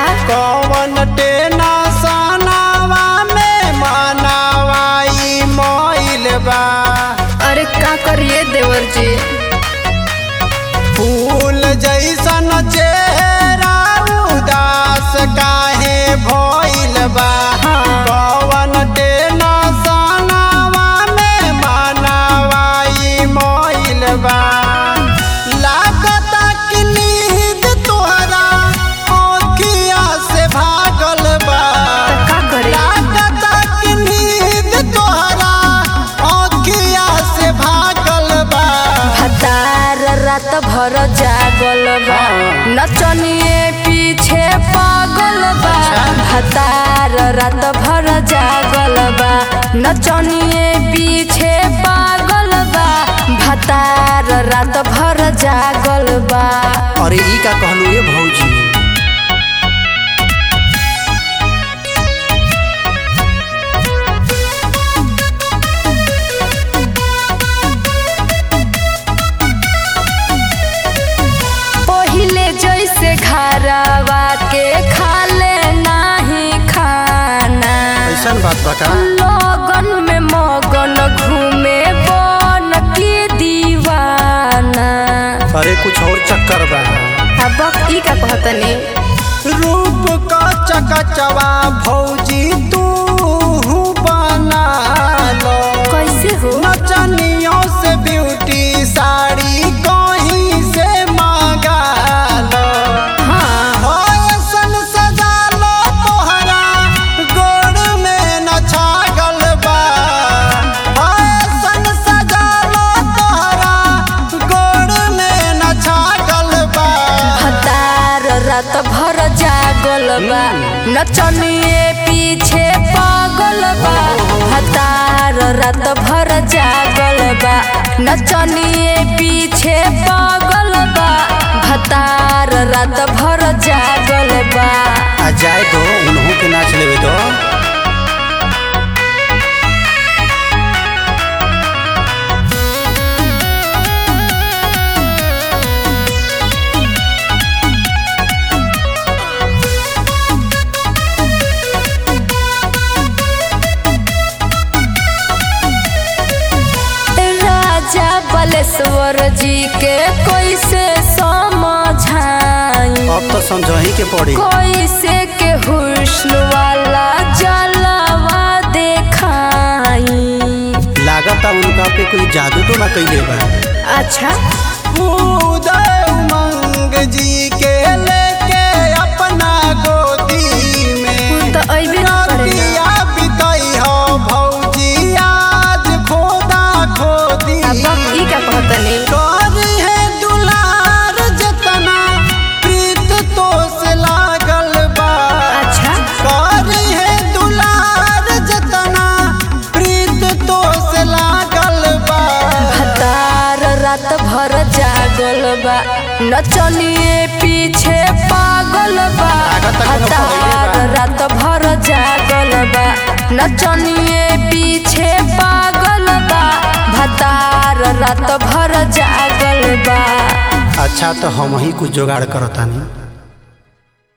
कौन टेना सनावा में मनावाई मोइल बा अरे का करिए देवर जी फूल जैसन चेहरा उदास काहे भइल बा कौन टेना सनावा में मनावाई मोइल बा लागता कि नींद तोहरा आँखिया से भागल बा का करे लागता कि नींद तोहरा आँखिया से भागल बा भतार रात भर जागल बा नचनिए पीछे पागल बा भतार रात भर जागल बा नचनिए पीछे पागल बा भतार रात भर जागल बा अरे ई का कहलू ये भौजी पहिले जैसे घरवा के खाले नाही खाना ऐसन बात बता लगन में मगन घूमे बन के दीवाना अरे कुछ और चक्कर बा अब ई का कहतनी रूप का चकचवा भौजी तू बना लो कैसे हो नचनियों से ब्यूटी साड़ी कहीं से मांगा लो हाँ ऐसन सजा लो तोहरा गोड़ में न छागल बा ऐसन सजा लो तोहरा गोड़ में न छागल बा भतार रात भर जागल बा नचनिए पीछे पागल बा भतार रात भर जागल बा नचनिए पीछे पागल बा भतार रात भर जागल बा आ जाए दो उन्हों के नाच लेवे दो राजा बलेश्वर जी के कैसे समझाई अब तो समझही के पड़ी कैसे के हुस्न वाला जलवा देखाई लागता उनका पे कोई जादू तो ना कैले बा अच्छा उदय उमंग जी के लेके अपना गोदी में तो अइबे न करेला। रतिया बितई हो भौजी आज खोदा खोदी अब ई का कहतनी करी है दुलार जतना प्रीत तो से लागल बा अच्छा करी है दुलार जतना प्रीत तो से लागल बा भतार रात भर जागल बा नचनिए पीछे पागल बा लागत कोनो भतार पहिले बा। रात भर जागल बा नचनिए पीछे पागल बा भतार रात भर जागल बा अच्छा तो हम ही कुछ जुगाड़ करतानी